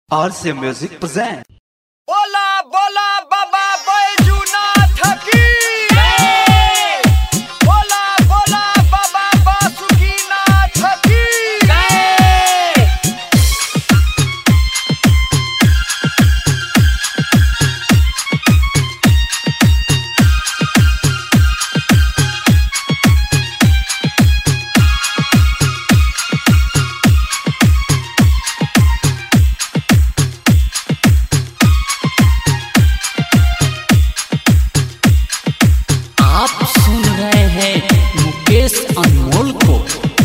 RC Music present. बोला बोला बाबा बैजूनाथ की बोला बोला बाबा बासुकीनाथ की आप सुन रहे हैं मुकेश अनमोल को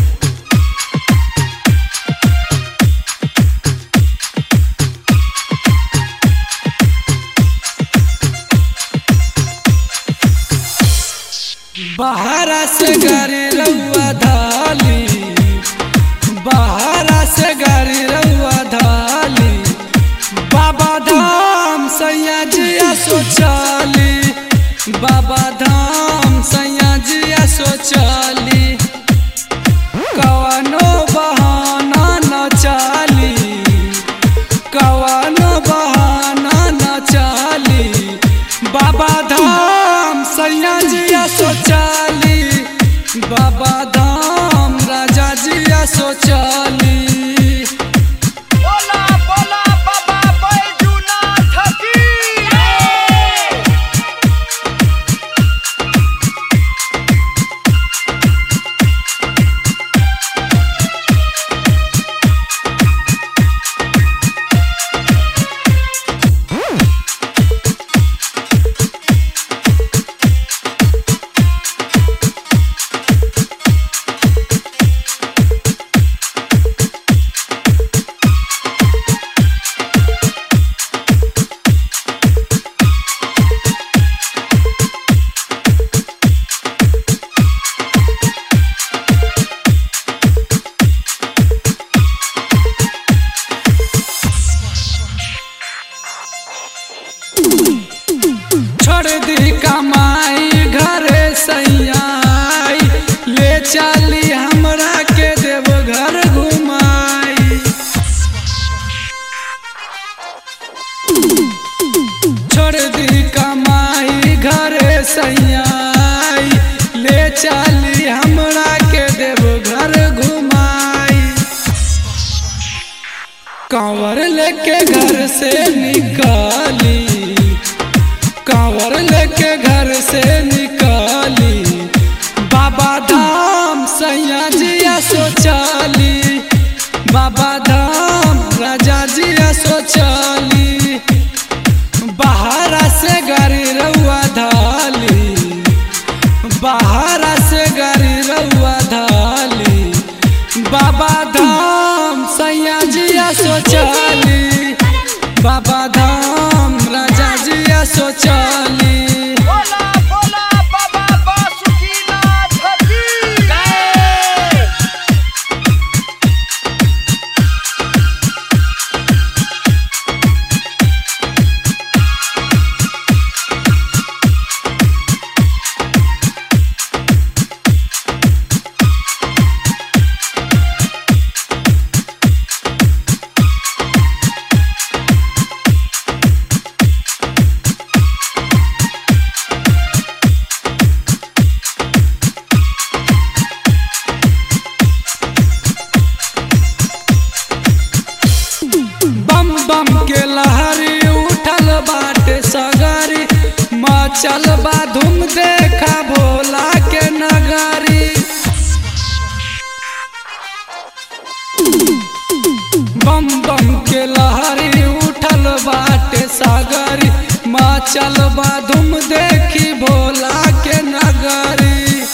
बहारा से गाड़ी रउआ धाली बहारा से गाड़ी रउआ धाली बाबा धाम सैया जिया सोचाली बाबा धाम सैया जिया सोचाली कवनो बहाना न चाली कवनो बहाना न चाली बाबा धाम सैया जिया सोचाली बाबा धाम राजा जिया सोचाली बोला बोला बाबा बैजूनाथ की छोड़ दी कमाई घरे सैयाई ले चली हमरा के देव घर घुमाई छोड़ दी कमाई घरे सैयाई ले चली हमरा के देव घर घुमाई कांवर लेके घर से निकाली कांवर लेके घर से निकाली बाबा धाम सैया जिया सोचाली बाबा धाम राजा जिया सोचाली बाहरा से गाड़ी रउआ धाली बाहरा से गाड़ी रउआ धाली बाबा धाम सैया जिया सोचाली बाबा धाम राजा जिया सोचाली बोला बोला बाबा बासुकीनाथ की बम बम के लहरी उठल बाटे सगरी मचल बा धूम देखा भोला के नगरी बम बम के लहरी उठल बाटे सागरी मचल बा धूम देखी भोला के नगरी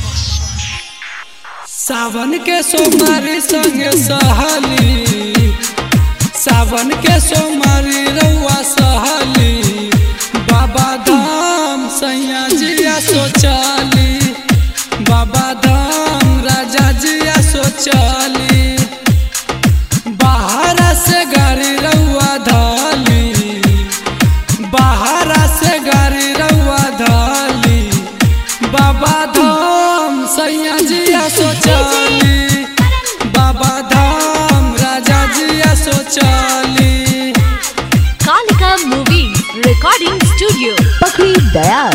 सावन के सोमारी संग सहली सावन के सोमारी रउआ सहली बाबा धाम सैया जिया सोचाली बाबा धाम राजा जिया सोचाली बाहर से गाड़ी रउआ धाली बाहर से गाड़ी रउआ धाली बाबा धाम सैया जिया सोचाली बाबा धाम राजा जिया सोचाली दयाल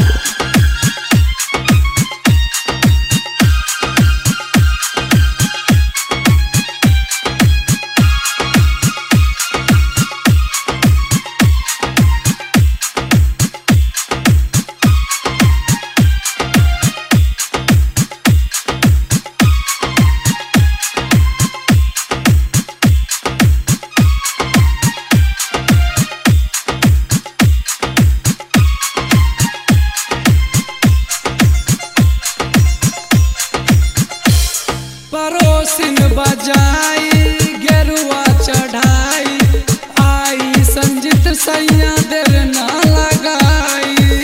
परोसिन बजाई गेरुआ चढ़ाई आई संजित सैया देर ना लगाई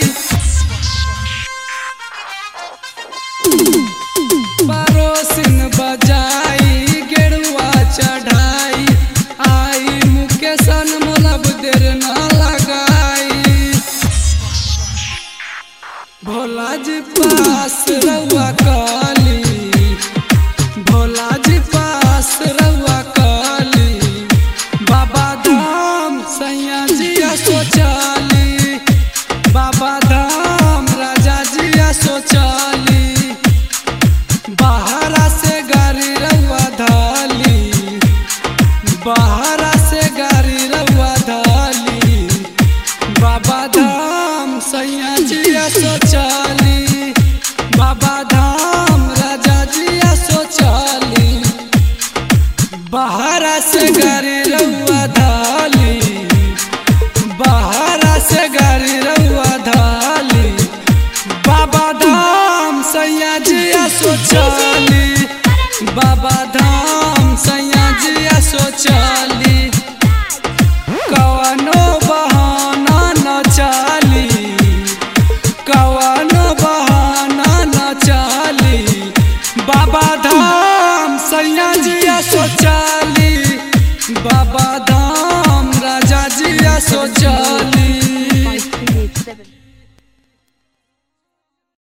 परोसिन बजाई गेरुआ चढ़ाई आई मुकेशन मोलब देर ना लगाई भोला जी पास रउआ काली भोला जी पास रउआ काली बाबा धाम सैया जिया सोचाली बाबा धाम राजा जिया सोचाली बाहरा से गाड़ी रउआ धाली बाहरा से गाड़ी रउआ धाली बाबा धाम सैया जिया सोचाली बाबा धाम राजा जिया सोचाली बाहरा से गाड़ी रउआ धाली बाहरा से गाड़ी रउआ धाली बाबा धाम सैया जिया सोचाली बाबा धाम सैया जिया सोचाली कवनो बहाना न चाली कवनो बहाना न चाली बाबा धाम सैया जिया सोचाली बाबा धाम राजा जिया सोचाली five three eight seven.